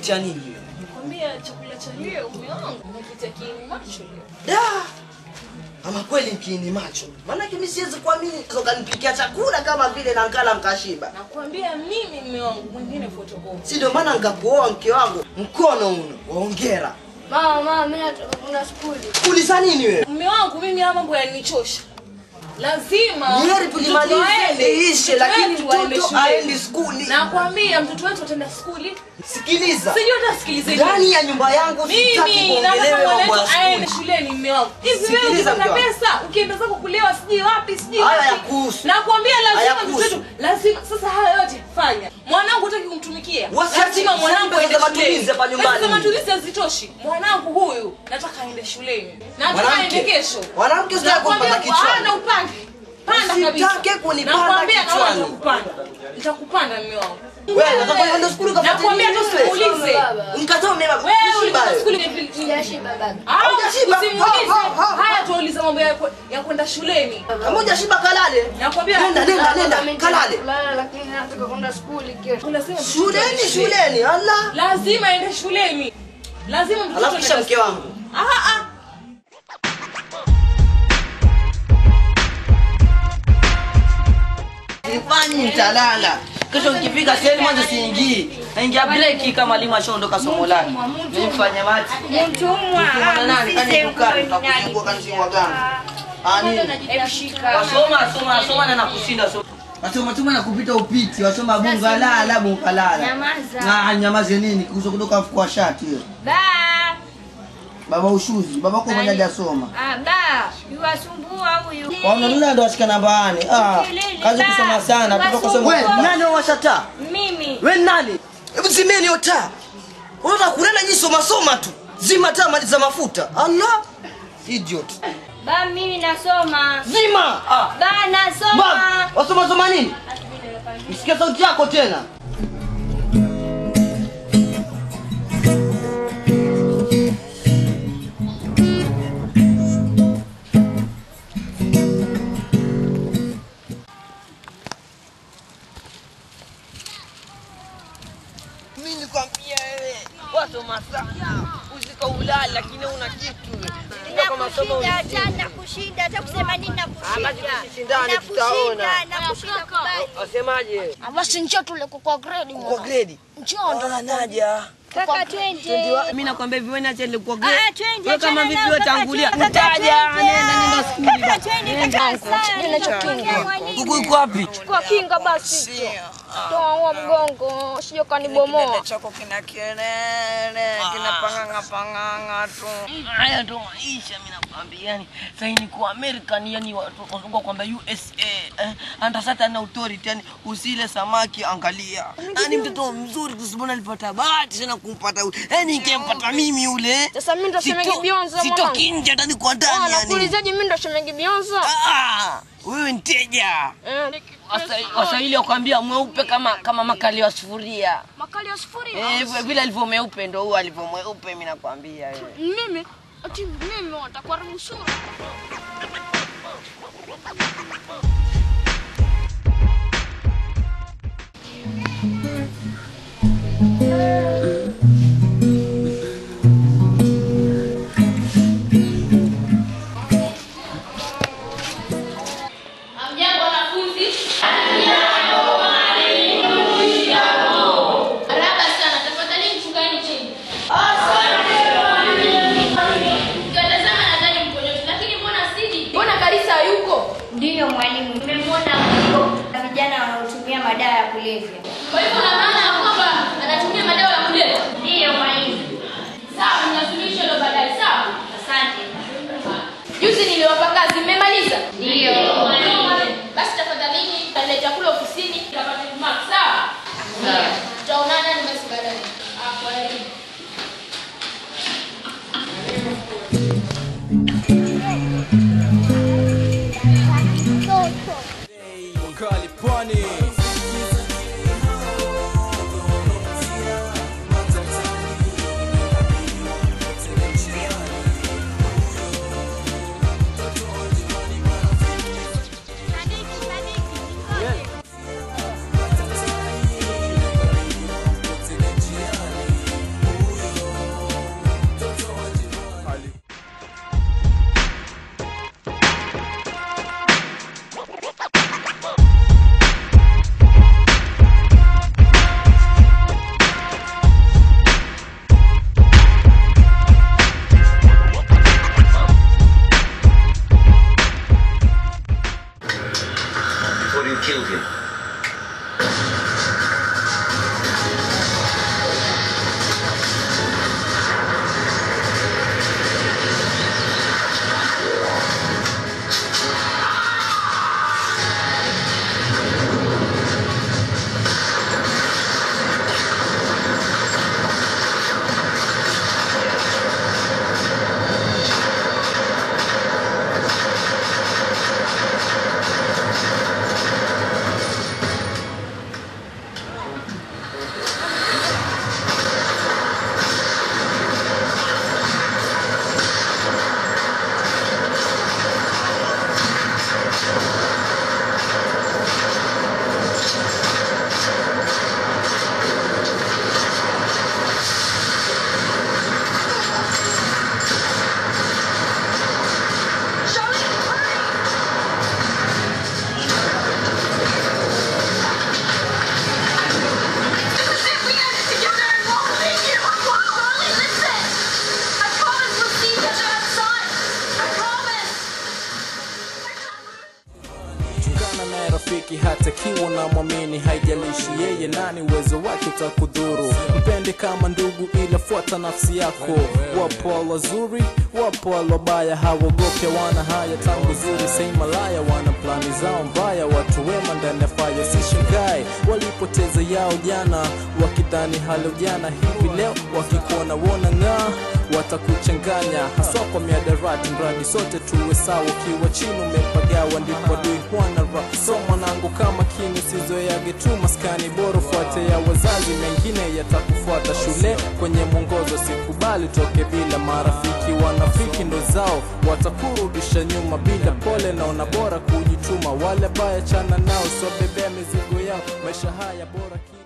cha nini wewe? Nikwambia chakula cha leo mume wangu umekitia kiini macho leo. Da! Ama kweli mkiini macho. Maana mimi siwezi kuamini ukanipikia chakula kama vile na nkala mkashiba. Nakwambia mimi mume wangu mwingine photocopy. Si ndio maana nikakuoa mke wangu mkono uno. Waongera. Mama, mama, mimi nataka kwenda skuli. Kuuliza nini wewe? Mume wangu mimi haya mambo yananichosha. Lazima Ni heri mtoto tulimalize aende, liishe, mtoto lakini wetu aende mtoto shuleni. aendi skuli. Nakwambia mtoto wetu ataenda skuli. Sikiliza. Sijui hata sikilize Ndani ya nyumba yangu sitaki mimi nataka kuongelewa mambo mwana ya aende skuli. shuleni mume wangu. Hivi wewe Sikiliza, ukipata mke wangu. pesa ukienda zako kulewa sijui wapi sijui Haya wapi. yakuhusu. Nakwambia lazima Hayakuhusu. mtoto wetu lazima sasa haya yote fanya. Mwanangu hutaki kumtumikia. Wasi- Lazima wasi- mwanangu pesa aende za matumizi shuleni. hapa nyumbani. Pesa za matumizi hazitoshi. Mwanangu huyu nataka aende shuleni. Nataka Mwanamke. aende kesho. Mwanamke usitaki Nakwambia kumpanda kichwani. hana upande. Panda kabisa. Usitake kunipanda Nakwambia naona kichwani. nitakupanda. Nitakupanda mume wangu. Wewe nataka kwenda skuli ukafuate Nakwambia nini tu wewe? simuulize. Nikasome baba. Wewe Kushiba ulikuwa wewe. skuli vipi? Sijashiba baba. Ah, Haujashiba. usimuulize. Ha, ha, ha. Haya tuulize mambo ya ku- ya kwenda shuleni. Kama hujashiba kalale. Nakwambia Nenda nenda nenda kalale. Kulala lakini nataka kwenda skuli kesho. Unasema mtoto Shuleni aende shuleni. Allah. Lazima aende shuleni. Lazima mtoto Alafu kisha aende mke wangu. Ah ah. Sifanyi nitalala. Kesho nikifika sehemu mwanzo siingii. Naingia breki kama mwalimu ashaondoka somo lake. Mimi mfanye maji. Mtumwa. Mwana nani kani dukani utakuzingua kanishingwa gani? Ah nini? Wasoma soma soma na nakushinda soma. Wasoma soma na kupita upiti, wasoma bunga la la bunga la. Nyamaza. Na nyamaze nini? Kuzo kutoka mfuko wa shati hiyo. Ba. Baba ushuzi, baba kwa mwenye hajasoma. Ah, ba. Yuwasumbua huyu. Waona nuna ndo ashika namba 8. Ah, kazi kusoma sana, tuko kusoma. Wewe nani washata? Mimi. We nani? Hebu zimeni hiyo taa. Unataka kulala nyinyi soma soma tu. Zima taa maliza mafuta. Allah. Idiot. Ba, mimi nasoma. Zima. Ah. Ba, Bam. nasoma. Wasoma soma nini? Msikia sauti yako tena. Mimi nikwambia wewe, wasoma sana. Usika ulala lakini una kitu. Kama masomo Nakushinda, nakushinda, hata kusema nini nakushinda. Amaji tusishindane, tutaona. Nakushinda, nakushinda kubali. Wasemaje? Basi njoo tule kwa grade Kwa grade. Njoo ndo Naja. Kaka twende. Mimi nakwambia vipi wewe acha kwa Ah, grade. ah, twende. Wewe kama achana vipi nao, wewe kaka, tangulia. twende, kaka, Utaja twende. nenda nenda skuli. Kaka twende, kaka sana. Kuku iko wapi? kwa kinga basi. Toa huo mgongo, sio kanibomoa. chako kina kelele kinapanganga panganga tu Haya ndo maisha mimi nakwambia yani. Sasa ni kwa American yani watu wazungu kwamba USA eh, under certain authority yani usile samaki angalia. Yani mtoto mzuri kusibona alipata bahati sana kumpata yule. Yani ingempata mimi yule. Sasa mimi ndo shemegi Sito- Bionzo Sitoki nje hata niko ndani yani. Nakuulizaje mimi ndo shemegi Bionzo? Ah, wewe mteja. Eh, Wasa- Waswahili wakwambia mweupe kama kama makali ya sufuria. makali ya sufuri. Eh, hivyo- vile alivyo mweupe ndo huo alivyo mweupe mimi nakwambia wewe. Mimi ati mimi watakuharibu sura. Hamjambo wanafunzi? Haraka sana, tafadhali mshukaeni chini. Mkiwatazama nadhani mko nyote, lakini mbona Sidi? Mbona Karisa hayuko? Ndiyo mwalimu, nimemwona huko na vijana wanaotumia madawa ya kulevya. Kwa hivyo una maana ya kwamba anatumia madawa ya kulevya? Ndiyo mwalimu. Sawa, ninasuluhisha hilo baadaye, sawa? Asante. Juzi niliwapa kazi, mmemaliza? Ndiyo. Basi tafadhalini, kaleta chakula ofisini, tutapata mark, sawa? Tutaonana ni basi baadaye. Ah, kwa heri. Wakali pwani cheki hata kiwa na mwamini haijalishi yeye nani uwezo wake utakudhuru mpende kama ndugu ila fuata nafsi yako wapo wazuri wapo walobaya hawagopi wana haya tangu zuri sei malaya wana plani zao mbaya watu wema ndani ya faya sishangae walipoteza yao jana wakidhani halo jana hivi leo wakikuona wona ng'aa watakuchanganya haswa kwa miadarati mradi sote tuwe sawa ukiwa chini umepagawa ndipo dui huana ra so mwanangu kama kini sizoeage tu maskani bora fuate ya wazazi mengine yatakufuata shule kwenye mwongozo sikubali toke bila marafiki wanafiki ndo zao watakurudisha nyuma bila pole naona bora kujituma wale baya chana nao so bebea mizigo yao maisha haya bora kila